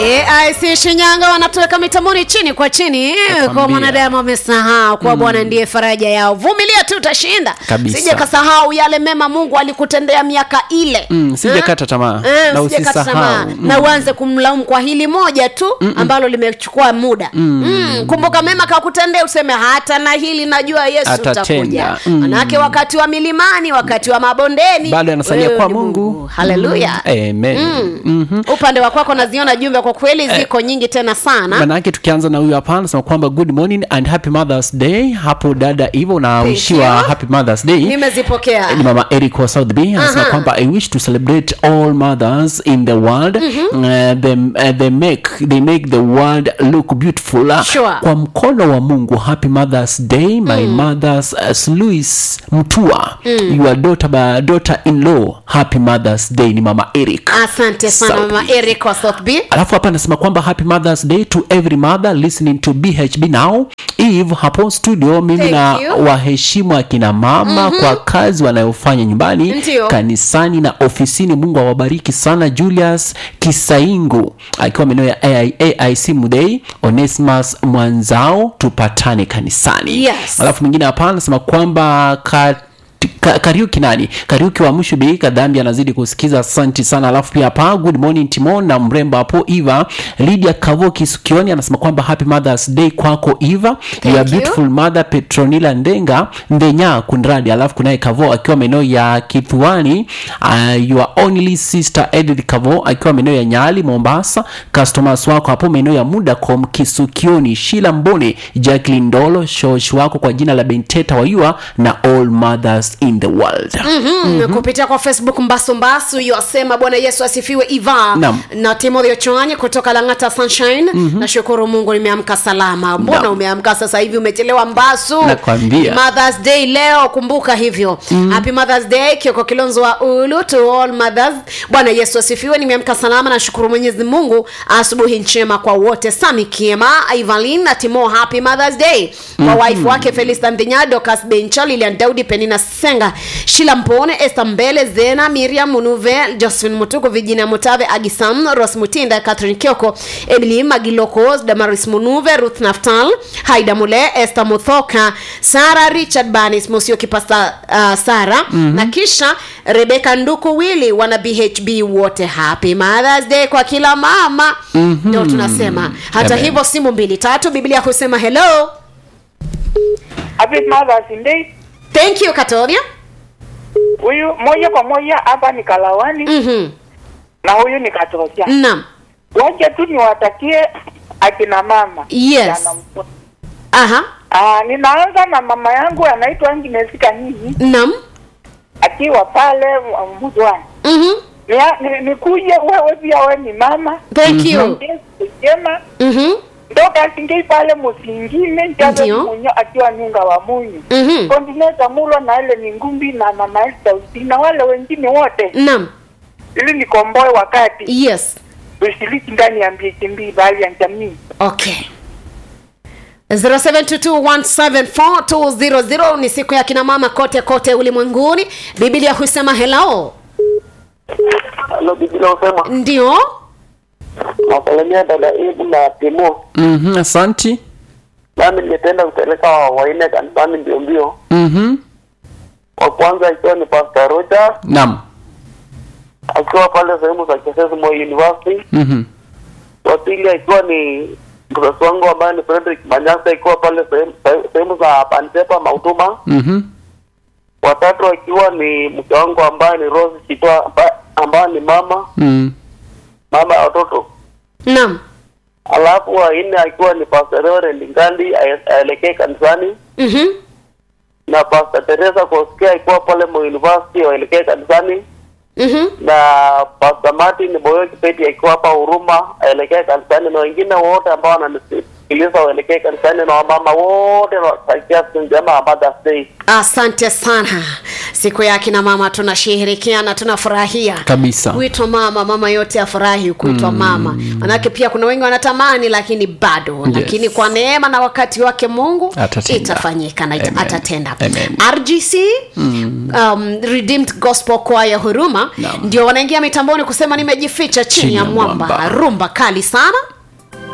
AIC Shinyanga wanatuweka mitamoni chini kwa chini Nakwambia. kwa mwanadamu amesahau kuwa Bwana ndiye faraja yao. Vumilia tu utashinda. Kabisa. Sije kasahau yale mema Mungu alikutendea miaka ile. Mm, sije Eh? kata tamaa. Eh, Na usije kata usisahau. tamaa. Mm. Na uanze kumlaumu kwa hili moja tu ambalo limechukua muda. Mm, kumbuka mema kakutendea useme hata na hili najua Yesu Atatenda. utakuja. Mm. Manake wakati wa milimani, wakati wa mabondeni Bado anasalia wewe kwa ni Mungu. Haleluya. Amen. Mhm. upande wa kwako naziona jumbe kwa kweli ziko nyingi tena sana manake tukianza na huyu hapa anasema kwamba good morning and happy mothers day hapo dada hivyo unawishiwa you. happy mothers day nimezipokea ni mama eric wa south b anasema Aha. kwamba i wish to celebrate all mothers in the world uh, they, uh, they make they make the world look beautiful Sure. kwa mkono wa mungu happy mothers day my mothers uh, louis mtua your daughter, ba- daughter in law happy mothers day ni mama eric asante sana South mama B. eric wa south b alafu hapa anasema kwamba happy mothers day to every mother listening to bhb now eve hapo studio mimi Thank na you. waheshimu akina mama kwa kazi wanayofanya nyumbani Ndio. kanisani na ofisini mungu awabariki sana julius kisaingu akiwa maeneo ya AI, aic mudei onesimus mwanzao tupatane kanisani Yes. alafu mwingine hapa anasema kwamba ka Ka- kariuki nani kariuki wa mshubi kadhambi anazidi kusikiza asanti sana alafu pia hapa good morning timon na mrembo hapo eva lydia kavoki sukioni anasema kwamba happy mothers day kwako eva Thank your you. beautiful mother petronila ndenga ndenya kunradi alafu kunaye kavo akiwa maeneo ya kithuani uh, your only sister edith kavo akiwa maeneo ya nyali mombasa customers wako hapo maeneo ya mudacom kisukioni shila mbone jacklin ndolo shosh wako kwa jina la benteta wayua na all mothers in the world mm-hmm. kupitia kwa facebook mbasumbasu yosema bwana yesu asifiwe iva Naam. na timothy ochwanye kutoka langata sunshine mm-hmm. nashukuru mungu nimeamka salama mbona Naam. umeamka sasa hivi umechelewa mbasu Nakwambia. Ni mothers day leo kumbuka hivyo mm-hmm. happy mothers day kioko kilonzo wa ulu to all mothers bwana yesu asifiwe nimeamka salama nashukuru mwenyezi mungu asubuhi njema kwa wote sami kiema ivalin na timo happy mothers day kwa mm-hmm. wife wake felista ndhinya dokas bencha lilian daudi penina senga shila mpone este mbele zena miriam munuve josephine mutuku virginia mutave agisam ros mutinda catherine kioko emily magiloko damaris munuve ruth naftal haida mule este muthoka sara richard banis musioki pasta uh, sara mm-hmm. na kisha rebeka nduku wili wana bhb wote happy mothers day kwa kila mama mm-hmm. ndio tunasema hata Amen. hivyo simu mbili tatu biblia husema hello Happy Mother's Day. thank you katoria Huyu moja kwa moja hapa ni Kalawani mm-hmm. na huyu ni Katosia. naam Wacha tu niwatakie akina mama. Yes. Jana mkuu. aha Ah, ninaanza na mama yangu anaitwa Agnes Kanini naam akiwa pale uh, Mzwani. mm-hmm. Ni, ni, nikuje wewe pia wewe ni mama. thank you Yesu jema. mm-hmm. Ndoka singei pale musingine njaza Ndio. munyo akiwa nyunga wa munyu. Mm-hmm. Kondineta Mulwa na ile ni ngumbi na mama Esther Usi na wale wengine wote naam ili nikomboe wakati yes ushiriki ndani ya mbili bali ya jamii. okay 0722174200 ni siku ya kina mama kote kote ulimwenguni biblia husema hello Halo Biblia usema ndio nasalimia dada Ibu na Timo. mm-hmm. asanti Nami ningependa kupeleka waine kanisani mbio mbio. mm-hmm. Wa kwanza ikiwa ni Pastor Roger nam akiwa pale sehemu za Kisesi Moi University. mm-hmm. Wa pili akiwa ni mtoto wangu ambaye ni Frederick Manyasa ikiwa pale sehemu- sehemu za Pantepa Mautuma. Mm-hmm. Watatu akiwa ni mke wangu ambaye ni Rose Chitwa amba- ambaye ni mama Mm. mama ya watoto. naam Alafu wa nne akiwa ni Pastor Reverend Ngandi ae- aelekee kanisani. mm-hmm. na Pastor Teresa Koskia ikiwa pale Moi University waelekee kanisani Mm-hmm. na Pastor Martin Boyo Kipeti akiwa hapa Huruma aelekee kanisani na wengine wote ambao wananisikiliza waelekee kanisani na wamama wote nawatakia siku njema ya Mother's Day. asante sana siku ya akina mama tunashirikiana tunafurahia Kabisa. kuitwa mama mama yote afurahi kuitwa mm. mama manake pia kuna wengi wanatamani lakini bado Yes. lakini kwa neema na wakati wake mungu Atatenda. itafanyika na ita, Amen. atatenda Amen. rgc mm. um, redeemed gospel choir huruma Naam. ndio wanaingia mitamboni kusema nimejificha chini, Chini ya ya mwamba mwamba. rumba kali sana